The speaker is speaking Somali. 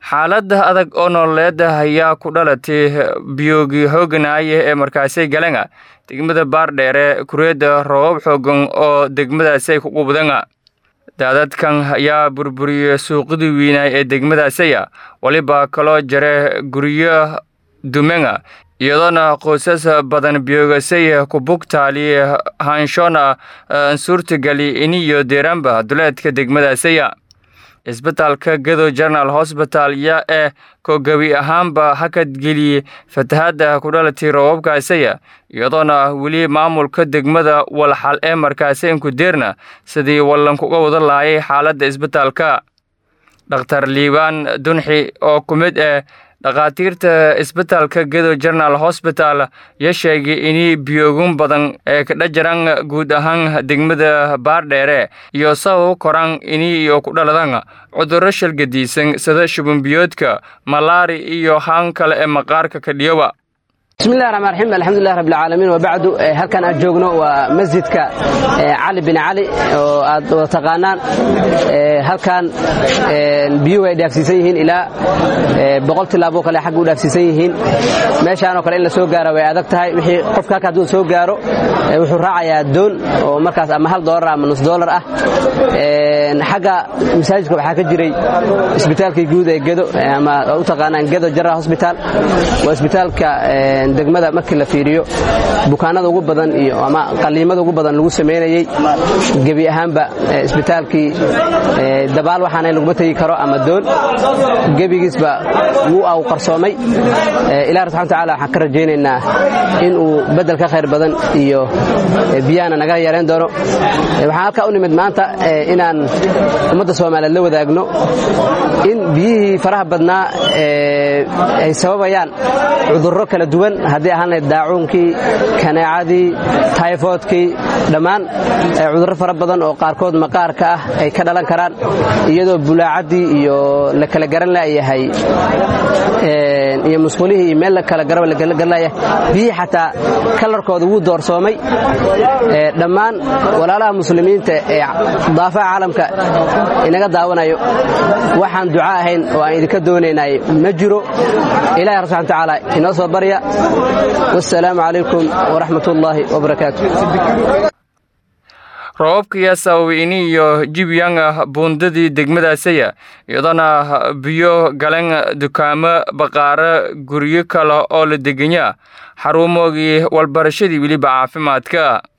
xaalada adag oo nololeed ayaa ku dhalatay biyoogi hooganaaye ee markaasi galanga degmada baardheere kureeda roobab xoogan oo degmadaasi ku qubdanga daadadkan ayaa burburiyey suuqadii weynaay ee degmadaasiya weliba kaloo jare guryo dumenga iyadoona qoysas badan biyoogasay ku bugtaali hanshoona suurtagali iniyo deeraanba duleedka degmadaasiya isbitaalka gado general hosbital yaa ee ko gebi ahaanba hakadgeliyey fatahaadda ku dhalatay roobabkaasiya iyadoona weli maamulka degmada walxal ee markaasi inku deerna sidii wallankuga wada laayay xaaladda isbitaalka dhakhtar liibaan dunxi oo ku mid ah dhakhaatiirta isbitaalka gedo general hosbital ya sheegay inay biyoogun badan ee kadha jiraan guud ahaan degmada baardheere iyo sabab koraan ini iyo ku dhaladan cudurro shalgadiisan sida shubunbiyoodka malaari iyo haan kale ee maqaarka kadhiyoba bismillahi raxmaan raxiim alxamdulilah rabbi alcaalamiin wabacdu halkan aan joogno waa masjidka cali bin cali oo aad wada taqaanaan halkan biyuhu ay dhaafsiisan yihiin ilaa boqol tilaaboo kale xagga u dhaafsiisan yihiin meeshaanoo kale in la soo gaara way adag tahay wixii qofka halka hadduu soo gaaro wuxuu raacayaa doon oo markaas ama hal doolar ama nus doolar ah xagga masaajidka waxaa ka jiray isbitaalkii guud ee gedo ama u taqaanaan gedo general hospital waa isbitaalka degmada markii la fiiriyo bukaanada ugu badan iyo ama qaliimada ugu badan lagu samaynayey gebi ahaanba isbitaalkii dabaal waxaana laguma tegi karo ama doon gebigiisba wuu au qarsoomay ilahi subxana watacaala waxaan ka rajaynaynaa in uu beddel ka khayr badan iyo biyahana naga yareen doono waxaan halkaa u nimid maanta inaan ummadda soomaaliyeed la wadaagno in biyihii faraha badnaa ay sababayaan cudurro kala duwan haddii ahaan lahayd daacuunkii kaneecadii tayfoodkii dhammaan cudurro fara badan oo qaarkood maqaarka ah ay ka dhalan karaan iyadoo bulaacaddii iyo la kala garan laayahay iyo musqulihii iyo meel la kala garaba la garan laayahay biyihii xataa kalarkooda wuu doorsoomay dhammaan walaalaha muslimiinta ee daafaha caalamka inaga daawanayo waxaan duca ahayn oo aan idinka doonaynay ma jiro ilahi rabbi subxana watacaala inoo soo barya wasalaamu calaykum waraxmat ullaahi wabarakaatu roobabkaya sababay ini iyo jibyanga buundadii degmadaasaya iyadoona biyo galan dukaamo baqaaro guryo kale oo la deganya xaruumoogii walbarashadii weliba caafimaadka